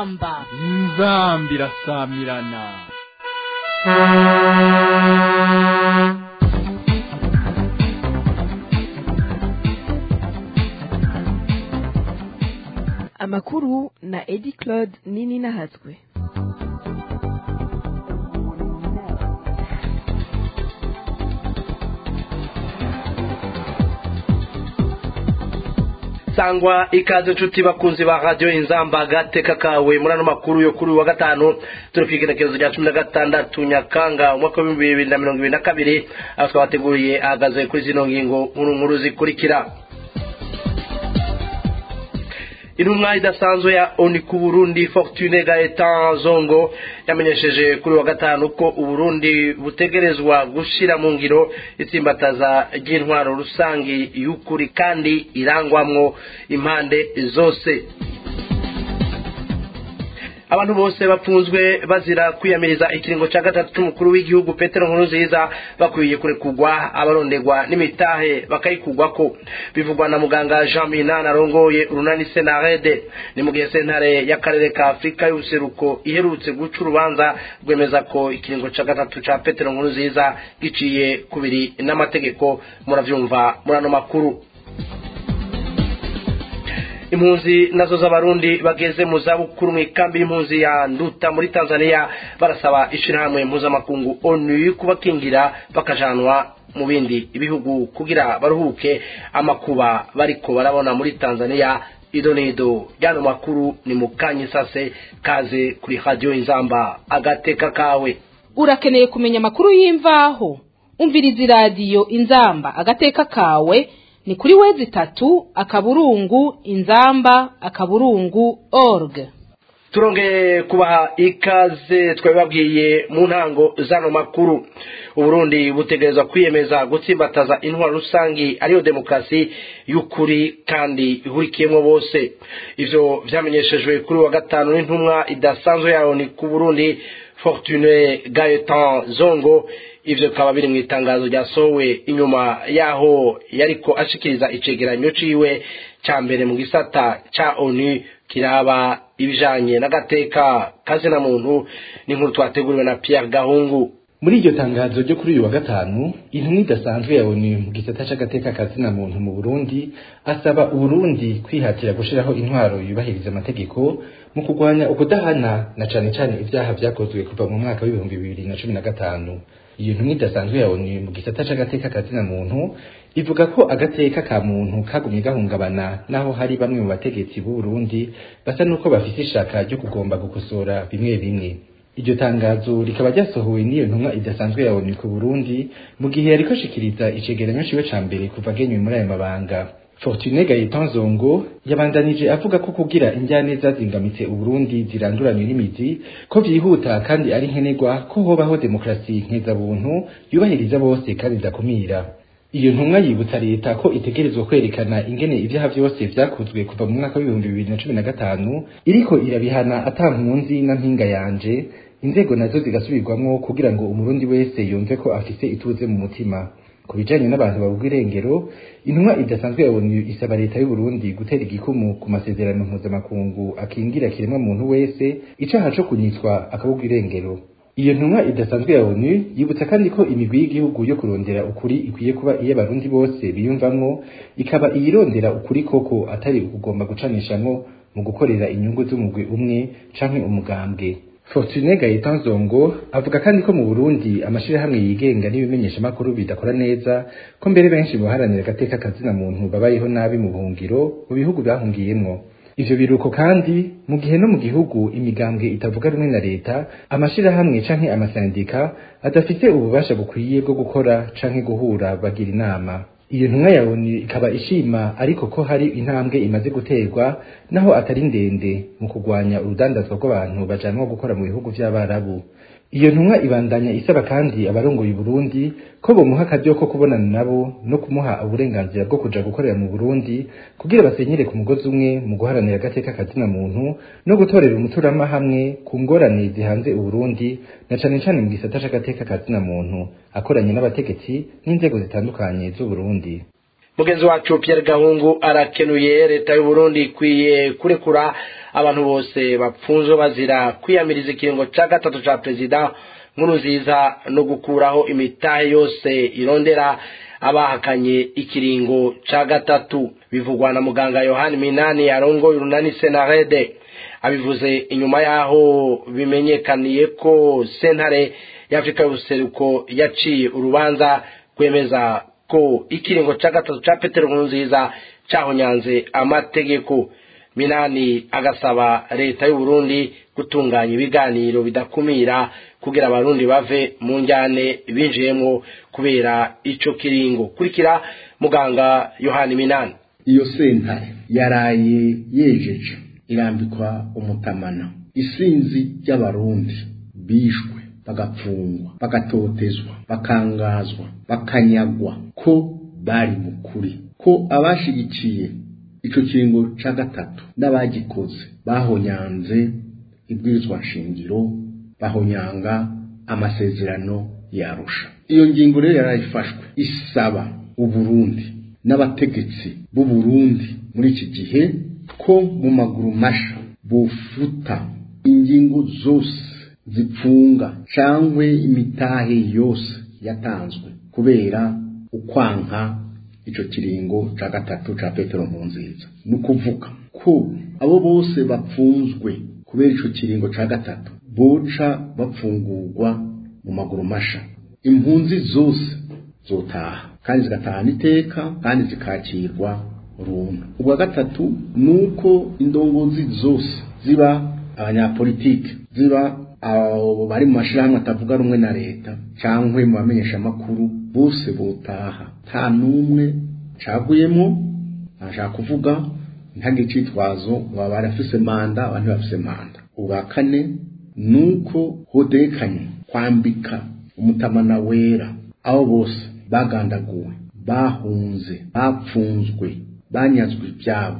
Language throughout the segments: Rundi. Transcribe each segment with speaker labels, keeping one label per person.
Speaker 1: inzamba
Speaker 2: inzamba irasamirana
Speaker 3: amakuru na edi claude nini nahatswe
Speaker 4: sangwa ikaze nshuti bakunzi ba radiyo inzamba agateka kawe muri ano makuru yo kuri uyu wa gatanu turi ku igenekerezo rya cumi na gatandatu nyakanga umwaka w'ibihumbi bibiri na mirongo ibiri na kabiri aho twabateguriye ahagaze kuri zino ngingo nkuru nkuru zikurikira intumwa idasanzwe ya oni ku burundi fortune gaetan zongo yamenyesheje kuri wa gatanu ko uburundi butegerezwa gushyira mu ngiro itsimbataza ry'intwaro rusange y'ukuri kandi irangwamwo impande zose abantu bose bapfunzwe bazira kwiyamiriza ikiringo cya gatatu cy'umukuru w'igihugu petero nkurunziza bakwiye kurekugwa abarondegwa n'imitahe bakayikugwa ko bivugwa na muganga jean minani arongoye urunani senarede ni mu gihe sentare y'akarere ka afurika y'ubuseruko iherutse guca urubanza rwemeza ko ikiringo cya gatatu cya petero nkurunziza giciye kubiri n'amategeko murabyumva muri ano makuru impunzi nazo z'abarundi bageze mu zabukuru mu ikambi y'impunzi ya nduta muri tanzania barasaba ishyirahamwe mpuzamakungu onu kubakingira bakajanwa mu bindi bihugu kugira baruhuke amakuba bariko barabona muri tanzania ido n'ido ryano makuru ni mu kanyisase kaze kuri radiyo inzamba agateka kawe
Speaker 1: urakeneye kumenya amakuru y'imvaho umviriza iradiyo inzamba agateka kawe ni kuri wezi tatu akaburungu inzamba akaburungu org
Speaker 4: turongeye kubaha ikaze twabibabwiye mu ntango zano makuru uburundi butegerezwa kwiyemeza gutsimbataza intwaro rusangi ariyo demokarasi y'ukuri kandi ihurikiyemo bose ivyo vyamenyeshejwe kuri wa gatanu n'intumwa idasanzwe yayo ni ku burundi fortune gaetan zongo ivyo bikaba biri mu itangazo ryasohowe inyuma yaho yariko ashikiriza icegeranyo ciwe ca mbere mu gisata ca onu kiraba ibijanye n'agateka kazina muntu n'inkuru twateguriwe na Pierre Gahungu
Speaker 5: muri iryo tangazo ryo kuri uyu wa gatanu intumwa idasanzwe ya onu mu gisata c'agateka kazina muntu mu burundi asaba uburundi kwihatira gushiraho intwaro yubahiriza amategeko mu kurwanya ukudahana na cane cane ivyaha vyakozwe kuva mu mwaka w'ibihumbi bibiri na cumi na gatanu iyo ntumwa idasanzwe ya onu mu gisata c'agateka kazina muntu ivuga ko agateka ka muntu kagumye gahungabana naho hari bamwe mu bategetsi b'u Burundi basa nuko bafise ishaka ryo kugomba gukosora bimwe bimwe iryo tangazo rikaba ryasohowe n'iyo ntumwa idasanzwe ya onu ku Burundi mu gihe yariko ashikiriza icegeranyo ciwe ca mbere kuva agenywe muri ayo mabanga Fortune Gaetan Zongo yabandanije avuga ko kugira injyane zazingamitse Uburundi ziranduranywe n'imizi ko vyihuta kandi ari nkenerwa ko hobaho demokrasi nkeza-buntu yubahiriza bose kandi idakumira iyo ntumwa yibutsa leta ko itegerezwa kwerekana ingene ivyaha vyose vyakozwe kuva mu mwaka w'ibihumbi bibiri na cumi na gatanu iriko irabihana ata mpunzi na mpinga yanje inzego nazo zigasubirwamwo kugira ngo umurundi wese yumve ko afise ituze mu mutima ku bijanye n'abantu babugwa irengero intumwa idasanzwe ya onu isaba leta y'u Burundi gutera igikumu ku masezerano mpuzamakungu akingira kiremwa muntu wese icaha co kunyitwa akabugwa irengero iyo ntumwa idasanzwe ya onu yibutsa kandi ko imigwi y'igihugu yo kurondera ukuri ikwiye kuba iy'abarundi bose biyumvamwo ikaba iyirondera ukuri koko atari ukugomba gucanishamwo mu gukorera inyungu z'umugwi umwe canke umugambwe Fortune Gaetan Zongo avuga kandi ko mu Burundi amashirahamwe yigenga n'ibimenyesha makuru bidakora neza ko mbere benshi boharanira agateka kazina muntu babayeho nabi mu buhungiro mu bihugu bahungiyemwo ivyo biruko kandi mu gihe no mu gihugu imigambwe itavuga rumwe na leta amashirahamwe canke amasandika adafite ububasha bukwiye bwo gukora canke guhura bagira inama iyo ntumwa ya onu ikaba ishima ariko ko hari intambwe imaze guterwa naho atari ndende mu kurwanya urudandazwa rw'abantu bajanwa gukora mu bihugu vy'abarabu iyo ntumwa ibandanya isaba kandi abarongoye Burundi ko bomuha akaryo ko kubonana nabo no kumuha uburenganzira bwo kuja gukorera mu Burundi kugira basenyere ku mugozi umwe mu guharanira agateka kazina muntu no gutorera umuturama hamwe ku ngorane zihanze Uburundi na cane cane mu gisata c'agateka kazina muntu akoranye n'abategetsi n'inzego zitandukanye z'u Burundi
Speaker 4: mugenzi wacu Pierre Gahungu arakenuye leta y'u Burundi ikwiye kurekura abantu bose bapfunzwe bazira kwiyamiriza ikiringo ca gatatu ca perezida nkuru nziza no gukuraho imitahe yose irondera abahakanye ikiringo ca gatatu bivugwa na muganga Yohani Minani arongoye urunani Senarede abivuze inyuma yaho bimenyekaniye ko sentare y'Afrika y'ubuseruko yaciye urubanza kwemeza ko ikiringo ca gatatu ca Petero Nkurunziza cahonyanze amategeko Minani agasaba leta y'u Burundi gutunganya ibiganiro bidakumira kugira abarundi bave mu njyane binjiyemwo kubera ico kiringo kurikira muganga Yohani Minani
Speaker 6: iyo sentare yaraye yejeje irambikwa umutamana isinzi ry'abarundi bishwe bagapfungwa bagatotezwa bakangazwa bakanyagwa ko bari mu kuri ko abashigikiye ico kiringo ca gatatu n'abagikoze bahonyanze ibwirizwa nshingiro bahonyanga amasezerano yarusha iyo ngingo rero yarayifashwe isaba uburundi n'abategetsi b'uburundi muri iki gihe ko mu maguru masha bufuta ingingo zose zipfunga cangwe imitahe yose yatanzwe kubera ukwanka ico kiringo ca gatatu ca Petero Nkurunziza ni ukuvuga ko abo bose bapfunzwe kubera ico kiringo ca gatatu boca bapfungurwa mu maguru masha impunzi zose zotaha kandi zigatahana iteka kandi zikakirwa runtu ubwa gatatu nuko indongozi zose ziba abanyapolitike ziba abo bari mu mashirahamwe atavuga rumwe na leta cankwe mu bamenyesha amakuru bose botaha nta n'umwe caguyemo ntashaka kuvuga ntagire icitwazo ngo baba afise manda abandi bafise manda ubwa kane nuko hodekanye kwambika umutamana wera abo bose bagandaguwe bahunze bapfunzwe banyazwe ibyabo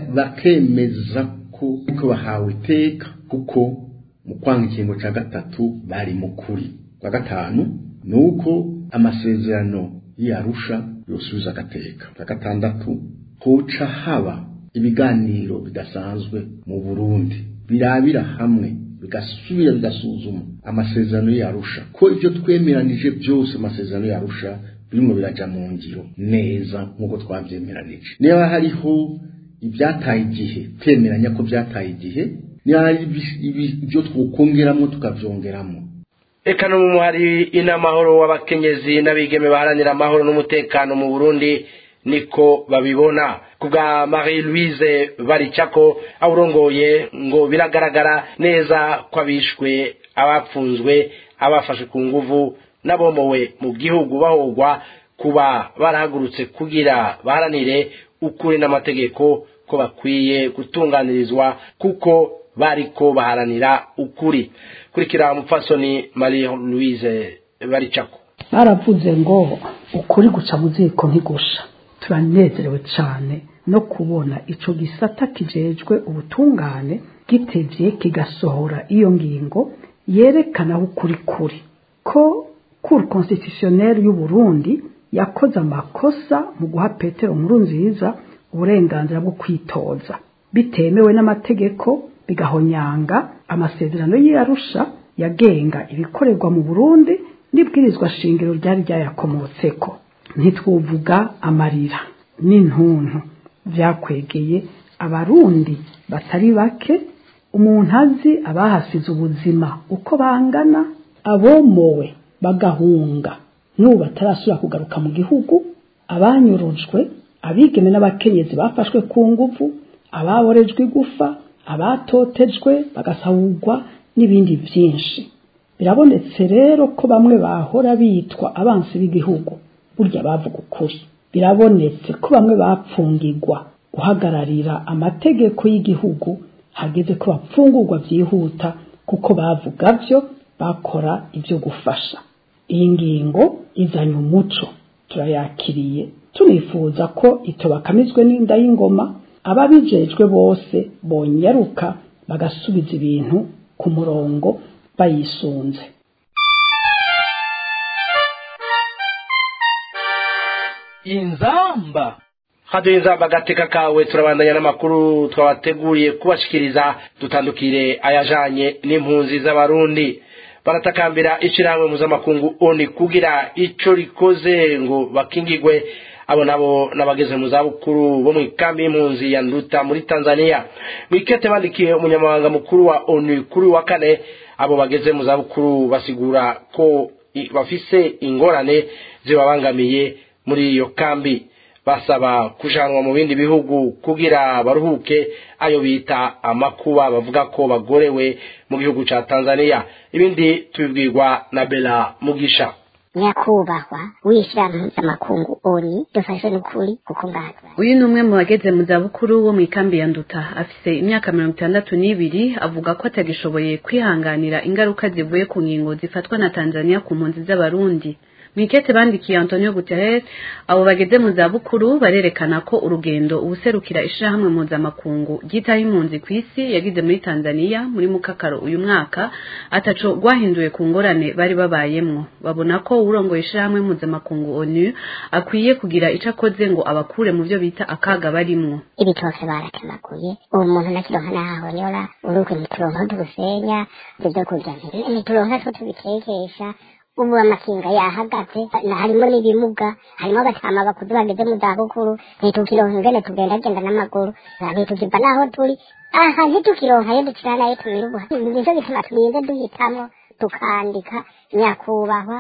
Speaker 6: bakemeza ko ariko bahawe iteka kuko mu kwanga ikingo cya gatatu bari mu kuri kwa gatanu ni uko amasezerano y'arusha yosubiza agateka kwa gatandatu hoca haba ibiganiro bidasanzwe mu burundi birabira hamwe bigasubira bigasuzuma amasezerano y'arusha ko ibyo twemeranije byose amasezerano y'arusha birimo biraja mu ngiro neza nk'uko twabyemeranije niba hariho ibyataye igihe twemeranya ko byataye igihe niba hari ibyo twokongeramo tukabyongeramo
Speaker 4: eka no mu hari inamahoro w'abakenyezi n'abigeme baharanira amahoro n'umutekano mu burundi niko babibona kubwa marie louise baricako awurongoye ngo biragaragara neza ko abishwe abapfunzwe abafashe ku nguvu n'abomowe mu gihugu bahogwa kuba barahagurutse kugira baharanire ukuri n'amategeko ko bakwiye gutunganirizwa kuko bariko baharanira ukuri kurikira umupfasoni marie louise baricako
Speaker 7: baravuze ngo ukuri guca mu ziko ntigusha turanezerewe cyane no kubona ico gisata kijejwe ubutungane gitevye kigasohora iyo ngingo yerekana aho ukuri kuri ko cour constitutionnelle y'u Burundi yakoze amakosa mu guha Petero nkuru nziza uburenganzira bwo kwitoza bitemewe n'amategeko bigahonyanga amasezerano y'Arusha yagenga ibikorerwa mu Burundi n'ibwirizwa shingiro ryari ryayakomotseko ntitwuvuga amarira n'intuntu byakwegeye abarundi batari bake umuntu azi abahasize ubuzima uko bangana abomowe bagahunga n'ubu batarasubira kugaruka mu gihugu abanyurujwe abigeme n'abakenyezi bafashwe ku nguvu ababorejwe igufa abatotejwe bagasahurwa n'ibindi byinshi birabonetse rero ko bamwe bahora bitwa abansi b'igihugu burya bavuga ukuri birabonetse ko bamwe bapfungirwa guhagararira amategeko y'igihugu hageze ko bapfungurwa byihuta kuko bavuga byo bakora ibyo gufasha iyi ngingo izanye umuco turayakiriye tunifuza ko itobakamizwe n'inda y'ingoma ababijejwe bose bonyaruka bagasubiza ibintu ku murongo bayisunze
Speaker 2: inzamba
Speaker 4: haduye inzamba agateka kawe turabandanya n'amakuru twabateguriye kubashikiriza dutandukire ayajanye n'impunzi z'abarundi baratakambira ishirahamwe mpuzamakungu oni kugira ico rikoze ngo bakingigwe abo nabo n'abageze mu zabukuru bo mu ikambi y'impunzi ya nduta muri tanzania mwikete bandikiye umunyamabanga mukuru wa onu kuri wa kane abo bageze mu zabukuru basigura ko bafise ingorane zibabangamiye muri iyo kambi basaba kujanwa mu bindi bihugu kugira baruhuke ayo bita amakuba bavuga ko bagorewe mu gihugu ca Tanzania ibindi tubibwirwa na Bella Mugisha
Speaker 8: nyakubahwa w'ishyirahamwe mpuzamakungu oni dufashe n'ukuri kuko ngaha
Speaker 9: uyu ni umwe mu bageze mu zabukuru wo mu ikambi ya nduta afise imyaka mirongo itandatu n'ibiri avuga ko atagishoboye kwihanganira ingaruka zivuye ku ngingo zifatwa na tanzania ku mpunzi z'abarundi mwikete bandikiye Antonio Guterres abo bageze mu zabukuru barerekana ko urugendo ubuserukira ishirahamwe mpuzamakungu ryitaho impunzi ku isi yagize muri Tanzania muri mukakaro uyu mwaka ataco rwahinduye ku ngorane bari babayemwo babona ko urongoye ishirahamwe mpuzamakungu ONU akwiye kugira ico akoze ngo abakure mu byo bita akaga barimwo
Speaker 8: ibitose baratemaguye ubu muntu nakironka nahahonyora uruko ntituronka tugusenya ibyo kurya ntituronka two tubitekesha ubu amakinga yahagaze harimo n'ibimuga harimo abatama bakuze bageze mu zabukuru ntitukironka ingene tugendagenda n'amaguru ntitukiva n'aho turi aha ntitukironka iyo dukira nayo tumira ubuha nicyo gituma turinze duhitamwo tukandika nyakubahwa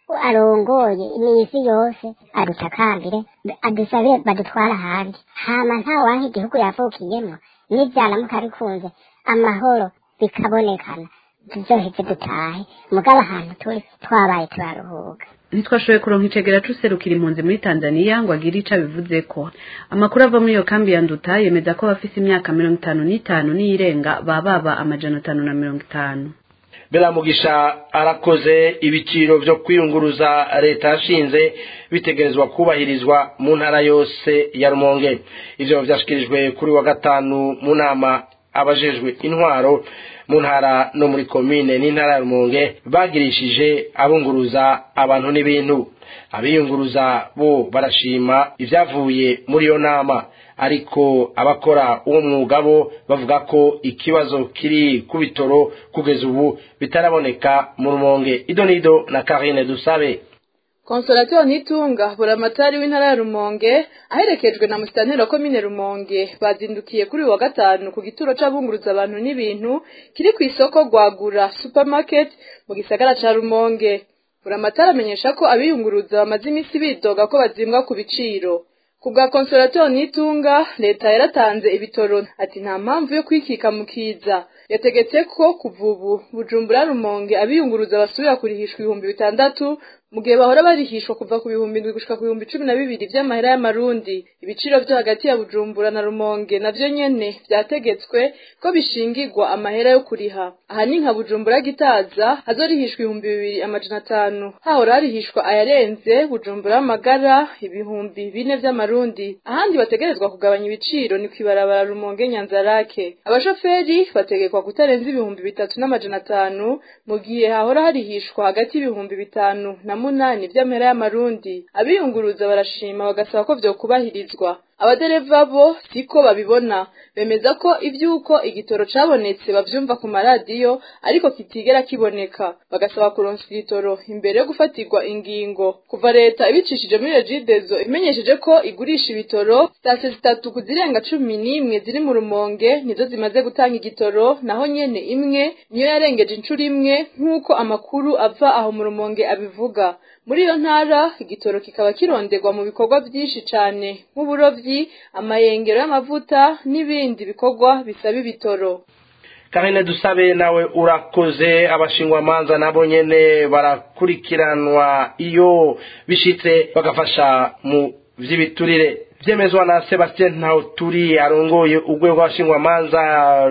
Speaker 8: arongoye imisi yose adutakambire adusabire badutwara ahandi hama nta wanka igihugu yavukiyemwo n'ivyaramuka bikunze amahoro bikabonekana tuzoheze dutahe mugabo ahantu turi twabaye turaruhuka
Speaker 9: ntitwashoboye kuronka icegera c'userukira impunzi muri tanzania ngo agire ico abivuzeko amakuru ava muri iyo kambi ya nduta yemeza ko bafise imyaka mirongo itanu n'itanu n'iyirenga bababa amajana atanu na mirongo itanu
Speaker 4: beramugisha arakoze ibiciro vyo kwiyunguruza leta yashinze bitegerezwa kubahirizwa mu ntara yose ya rumonge ivyo vyashikirijwe kuri wa gatanu mu nama abajejwe intwaro mu ntara no muri komine n'intara ya rumonge bagirishije abunguruza abantu n'ibintu abiyunguruza bo barashima ibyavuye muri iyo nama ariko abakora uwo mwuga bo bavuga ko ikibazo kiri ku bitoro kugeza ubu bitaraboneka mu rumonge ido n'ido na karine dusabe
Speaker 10: konsolateri ntitunga buramatari w'intara ya rumonge aherekejwe na musitanteri wa komine rumonge bazindukiye kuri uyu wa gatanu ku gituro c'abunguruza abantu n'ibintu kiri ku isoko rwagura supermarket mu gisagara ca rumonge buramatari amenyesha ko abiyunguruza bamaze iminsi bidoga ko bazimbwa ku biciro ku bwa konsolateri ntitunga leta yaratanze ibitoro ati nta mpamvu yo kwikika mu kiza yategetse ko kuva ubu bujumbura rumonge abiyunguruza basubira kurihishwa ibihumbi bitandatu mu gihe bahora barihishwa kuva ku bihumbi indwi gushika ku bihumbi cumi na bibiri vy'amahera y'amarundi ibiciro vyo hagati ya bujumbura na rumonge navyo nyene vyategetswe ko bishingirwa amahera yo kuriha aha ni nka bujumbura gitaza hazorihishwa ibihumbi bibiri amajana atanu hahora harihishwa ayarenze bujumbura amagara ibihumbi bine vy'amarundi ahandi bategerezwa kugabanya ibiciro ni kwibarabara rumonge nyanzarake abashoferi bategekwa kutarenza ibihumbi bitatu n'amajana atanu mu gihe hahora harihishwa hagati y'ibihumbi bitanu na munani vy'amahera y'amarundi abiyunguruza barashima bagasaba ko vyokubahirizwa abadereva bo siko babibona bemeza ko ivyuko igitoro cabonetse bavyumva ku maradiyo ariko kitigera kiboneka bagasaba kuronswa igitoro imbere yo gufatirwa ingingo kuva leta ibicishije muri regidezo imenyesheje ko igurisha ibitoro sitasiyo zitatu ku zirenga cumi n'imwe ziri mu rumonge nizo zimaze gutanga igitoro naho nyene imwe niyo yarengeje incuro imwe nk'uko amakuru ava aho mu rumonge abivuga muri iyo ntara igitoro kikaba kironderwa mu bikorwa byinshi cane nk'uburovyi amayengero y'amavuta n'ibindi bikorwa bisaba ibitoro
Speaker 4: karine dusabe nawe urakoze abashingwamanza nabo nyene barakurikiranwa iyo bishitse bagafasha mu vy'ibiturire vyemezwa na Sebastien Ntawuturi arongoye urwego rw'abashingwamanza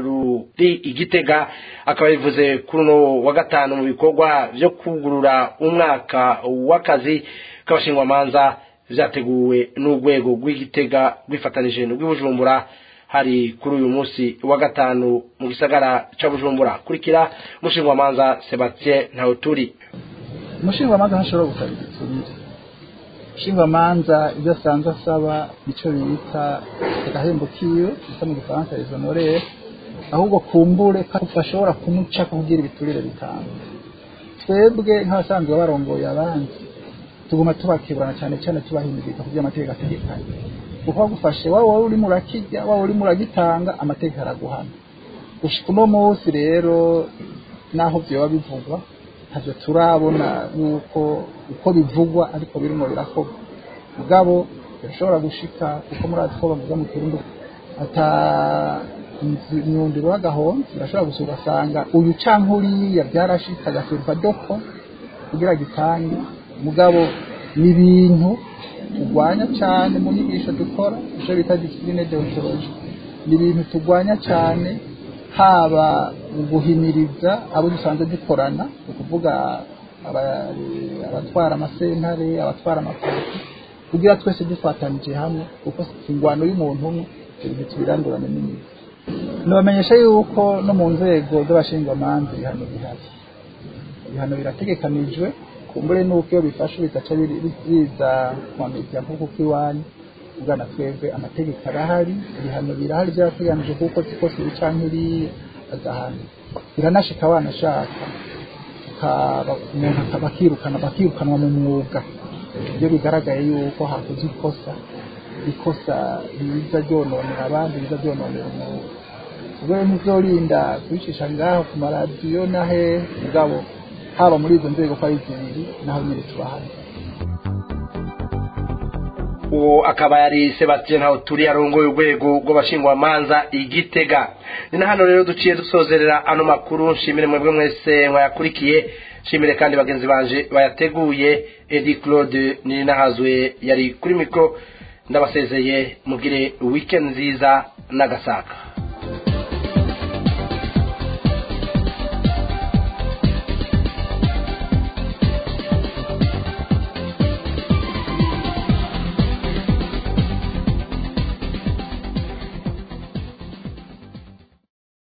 Speaker 4: ruri igitega akaba bivuze kuri uno wa gatanu mu bikorwa vyo kugurura umwaka w'akazi k'abashingwamanza vyateguwe n'urwego rw'igitega rwifatanije n'urw'ibujumbura hari kuri uyu munsi wa gatanu mu gisagara ca bujumbura kurikira umushingwamanza Sebastien Ntawuturi
Speaker 11: umushingwamanza ntashobora gusaba igiturire nshingamanza ibyo asanzwe asaba icyo bita agahembo kiwe bita mu gifaransa les honoraires ahubwo kumbure ko bashobora kumuca kugira ibiturire bitanga twebwe nk'abasanzwe barongoye abandi tuguma tubakiburana cyane cyane tubahimiriza kugira amategeko ategekanye kuko bagufashe waba wari urimo urakirya waba urimo uragitanga amategeko araguhana gushika uno munsi rero naho vyoba bivugwa ntavyo turabona yuko uko bivugwa ariko birimo birakorwa mugabo birashobora gushika kuko murazi ko bavuga mu kirundi ata imyundi w'agahonzi birashobora gusa ugasanga uyu canke uriya byarashitse agasurwa doko kugira gitange mugabo ni ibintu turwanya cyane mu nyigisho dukora icyo bita disipline deontology ni ibintu turwanya cyane haba mu guhimiriza abo dusanzwe dukorana ni ukuvuga abatwara amasentare abatwara amapariki kugira twese dufatanije hamwe kuko ingwano y'umuntu umwe ibintu tubirandurane n'imizi nibamenyesha yuko no mu nzego z'abashinjwamanza ibihano bihari ibihano birategekanijwe kumbure nuko iyo bifashe bigaca biza kwamiriza nk'uko kw'iwanyu ugana twebwe amategeko arahari ibihano birahari byarateganije kuko kose ibicanke iriya agahana biranashika abana ashaka umuntu bakirukana bakirukanwa mu mwuga iyo bigaragaye yuko hakoze ikosa ikosa riza ryononera abandi riza ryononera umwuga ubwo ntizorinda kubicisha ngaho ku maradiyo nahe mugabo haba muri izo nzego ko ari zibiri naho nyine tubahana
Speaker 4: uwo akaba yari sebastien ntaho turi arongoye urwego rw'abashingwamanza igitega ni na hano rero duciye dusozerera ano makuru nshimire mwebwe mwese mwayakurikiye nshimire kandi bagenzi banje bayateguye edi claude ninahazwe yari kuri mikoro ndabasezeye mugire weekend nziza n'agasaka